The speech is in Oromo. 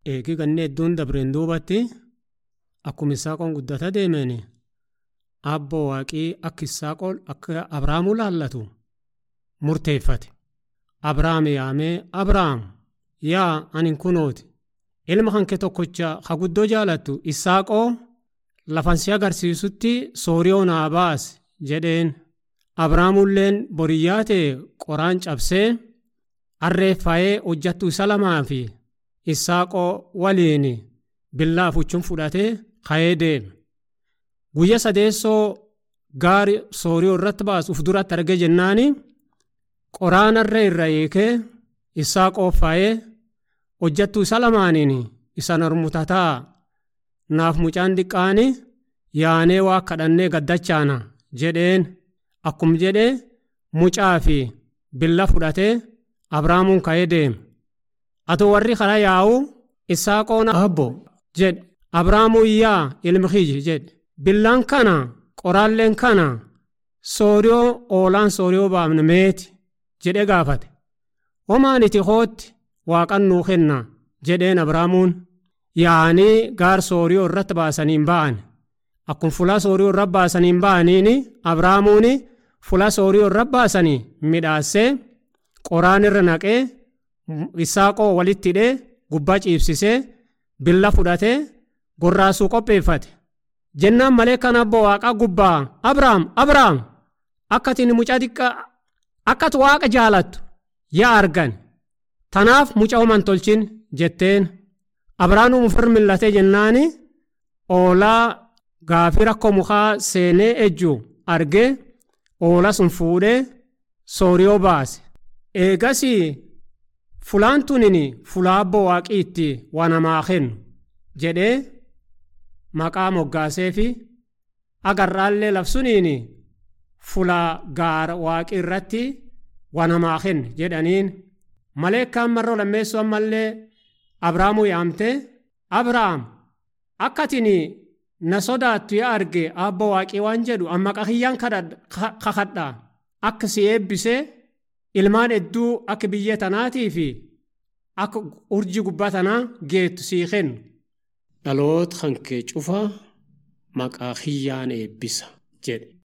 eegii ganni hedduun dabreen duubatti akkuma isaaqoon guddata deemeen abboo waaqii akka isaaqoon akka abrahaamuu laallatu murteeffate. Abrahaam yaamee Abrahaam yaa ani kunooti ilma hanke tokkocha ha guddoo jaalattu isaaqoo lafan si agarsiisutti sooriyoo naa baas jedheen Abrahaamulleen boriyyaa ta'e qoraan cabsee arreeffa'ee hojjattu isa lamaa fi isaaqoo waliin billaa fuchuun fudhatee ka'ee deeme. Guyya sadeessoo gaari sooriyoo irratti baasu uf duratti arge jennaani qoraanarra irra eekee isaaqoo faayee hojjattu isa lamaaniin isa narmutataa naaf mucaan diqqaani yaanee waa kadhannee gaddachaana jedheen akkum jedhee mucaa fi billa fudhatee abraamuun ka'ee deeme. Atu warri karaa yaa'u isaaqoon abbo jedhe abraamuu iyyaa ilmi kiyyi jedhe billaan kana qoraalleen kana sooriyoo oolaan sooriyoo baafne meeti jedhe gaafate homaan iti hootti waaqan nuu kenna jedheen abraamuun yaa'anii gaar sooriyoo irratti baasaniin ba'an akkuma fulaa sooriyoo irra baasaniin ba'aniin abraamuun fulaa sooriyoo irra baasanii midhaassee qoraan irra naqee isaaqoo walitti hidhee gubbaa ciibsisee billa fudhatee gorraasuu qopheeffate. jennaan malee kan abbo waaqaa gubbaa abrahaam abrahaam akkatiin mucaa xiqqaa akkatu waaqa jaalattu yaa argan tanaaf mucaa homan tolchin jetteen abrahaam ufir millatee jennaani oolaa gaafii rakkoo mukaa seenee ejju argee oola sun fuudhee sooriyoo baase eegas fulaan tunin fulaa abbo waaqii itti waa namaa kennu jedhee maqaa moggaasee fi agarraallee labsuniin fulaa gaara waaqii irratti waa namaa kenne jedhaniin maleekkaan marroo lammeessuu ammallee abrahaamuu yaamtee abrahaam akkatiin na sodaattu yaa arge abbo waaqii waan jedhu amma qahiyyaan kakadha akka si eebbisee ilmaan hedduu akka biyya tanaatii fi akka urjii gubbaa tanaa geettu sii kennu. dhaloota kan kee cufaa maqaa kiyyaan eebbisa jedhe